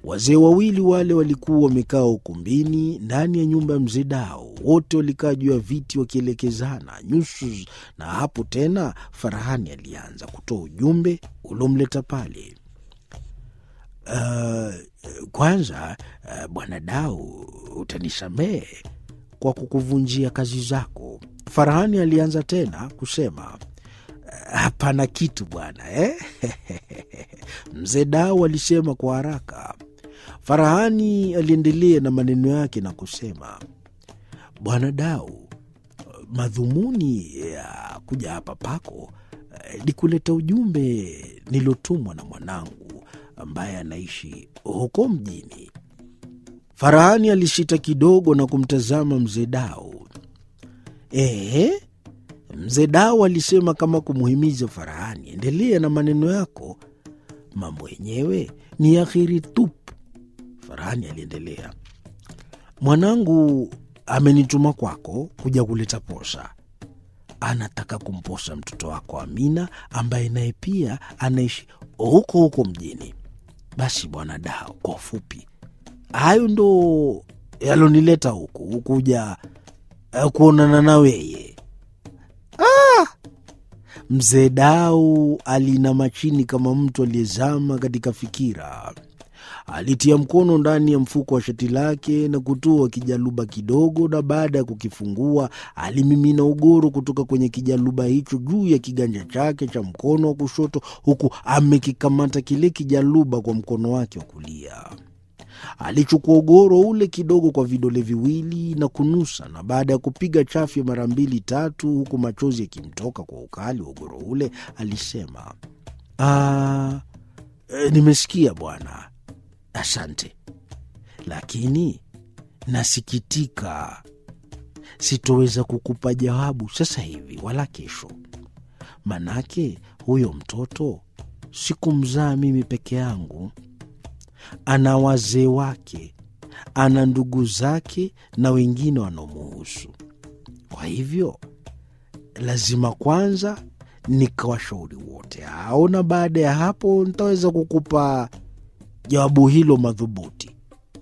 Wazee wawili wale walikuwa wamekaa ukumbini ndani ya nyumba ya mzee Dao. Wote walikaa juu ya viti wakielekezana nyuso, na hapo tena Farahani alianza kutoa ujumbe uliomleta pale. Uh, kwanza uh, bwana Dao, utanisamehe kwa kukuvunjia kazi zako. Farahani alianza tena kusema hapana kitu bwana eh? Mzee Dao alisema kwa haraka. Farahani aliendelea na maneno yake na kusema, bwana Dao, madhumuni ya kuja hapa pako ni kuleta ujumbe nilotumwa na mwanangu ambaye anaishi huko mjini. Farahani alishita kidogo na kumtazama mzee Dao. Ehe, mzee Dao alisema kama kumuhimiza Farahani, endelea na maneno yako, mambo yenyewe ni akhiri tupu. Farahani aliendelea, mwanangu amenituma kwako kuja kuleta posa. Anataka kumposa mtoto wako Amina ambaye naye pia anaishi huko huko mjini. Basi bwana Dao, kwa ufupi, hayo ndo yalonileta huku kuja uh, kuonana na weye. Ah! Mzee Dau alinama chini kama mtu aliyezama katika fikira. Alitia mkono ndani ya mfuko wa shati lake na kutoa kijaluba kidogo, na baada ya kukifungua alimimina ugoro kutoka kwenye kijaluba hicho juu ya kiganja chake cha mkono wa kushoto, huku amekikamata kile kijaluba kwa mkono wake wa kulia. Alichukua ugoro ule kidogo kwa vidole viwili na kunusa, na baada ya kupiga chafya mara mbili tatu, huku machozi yakimtoka kwa ukali wa ugoro ule, alisema "Ah, e, nimesikia bwana, asante, lakini nasikitika, sitoweza kukupa jawabu sasa hivi wala kesho, manake huyo mtoto sikumzaa mimi peke yangu ana wazee wake, ana ndugu zake na wengine wanaomuhusu. Kwa hivyo lazima kwanza nikawashauri wote hao, na baada ya hapo nitaweza kukupa jawabu hilo madhubuti.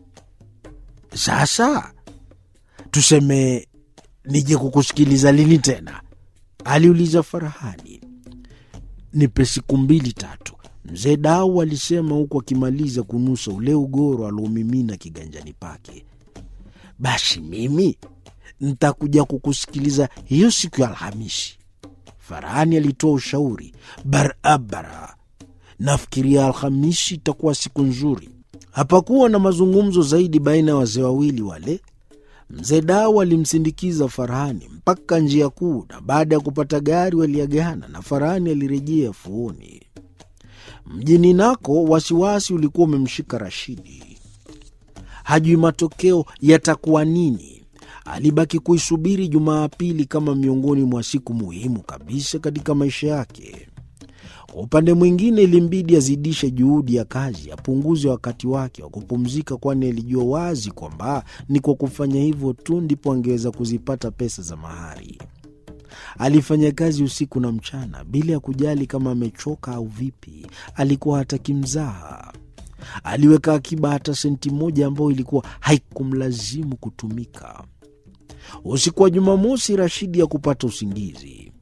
Sasa tuseme nije kukusikiliza lini tena? aliuliza Farahani. Nipe siku mbili tatu, Mzee Dau alisema huku akimaliza kunusa ule ugoro aliomimina kiganjani pake. Basi mimi ntakuja kukusikiliza hiyo siku ya Alhamisi. Farahani alitoa ushauri barabara. Nafikiria Alhamisi itakuwa siku nzuri. Hapakuwa na mazungumzo zaidi baina ya wazee wawili wale. Mzee Dau alimsindikiza Farahani mpaka njia kuu, na baada ya kupata gari waliagana na Farahani alirejea fuoni. Mjini nako wasiwasi ulikuwa umemshika Rashidi, hajui matokeo yatakuwa nini. Alibaki kuisubiri Jumapili kama miongoni mwa siku muhimu kabisa katika maisha yake. Kwa upande mwingine, ilimbidi azidishe juhudi ya kazi, apunguze wakati wake wa kupumzika, kwani alijua wazi kwamba ni kwa kufanya hivyo tu ndipo angeweza kuzipata pesa za mahari. Alifanya kazi usiku na mchana bila ya kujali kama amechoka au vipi. Alikuwa hataki mzaha. Aliweka akiba hata senti moja ambayo ilikuwa haikumlazimu kutumika. Usiku wa Jumamosi, Rashidi ya kupata usingizi.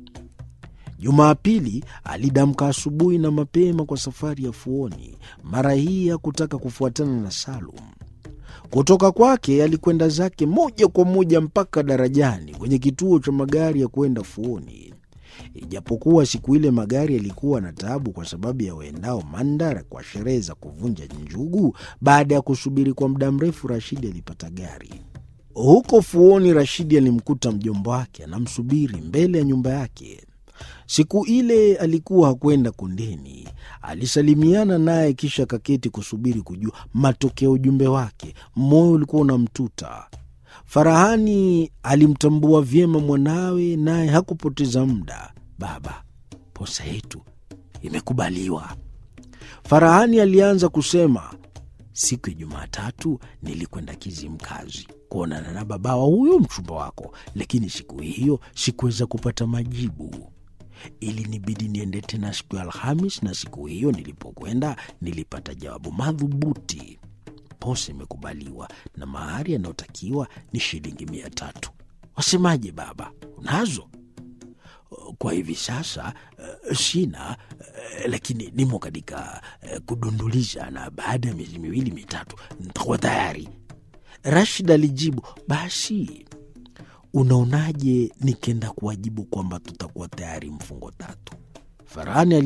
Jumapili alidamka asubuhi na mapema kwa safari ya fuoni. Mara hii hakutaka kufuatana na Salum. Kutoka kwake alikwenda zake moja kwa moja mpaka darajani kwenye kituo cha magari ya kwenda fuoni. Ijapokuwa siku ile magari yalikuwa na taabu kwa sababu ya waendao Mandara kwa sherehe za kuvunja njugu. Baada ya kusubiri kwa muda mrefu, Rashidi alipata gari. Huko fuoni, Rashidi alimkuta mjomba wake anamsubiri mbele ya nyumba yake. Siku ile alikuwa hakwenda kundeni. Alisalimiana naye kisha akaketi kusubiri kujua matokeo ujumbe wake. Moyo ulikuwa unamtuta. Farahani alimtambua vyema mwanawe, naye hakupoteza muda. Baba, posa yetu imekubaliwa. Farahani alianza kusema, siku ya Jumatatu nilikwenda Kizimkazi kuonana na babawa huyo mchumba wako, lakini siku hiyo sikuweza kupata majibu. Ilinibidi niende tena siku ya Alhamis, na siku hiyo nilipokwenda nilipata jawabu madhubuti: posa imekubaliwa na mahari yanayotakiwa ni shilingi mia tatu. Wasemaje baba, unazo? Kwa hivi sasa uh, sina uh, lakini nimo katika uh, kudunduliza na baada ya miezi miwili mitatu nitakuwa tayari. Rashid alijibu, basi unaonaje nikenda kuwajibu kwamba tutakuwa tayari mfungo tatu? Farahani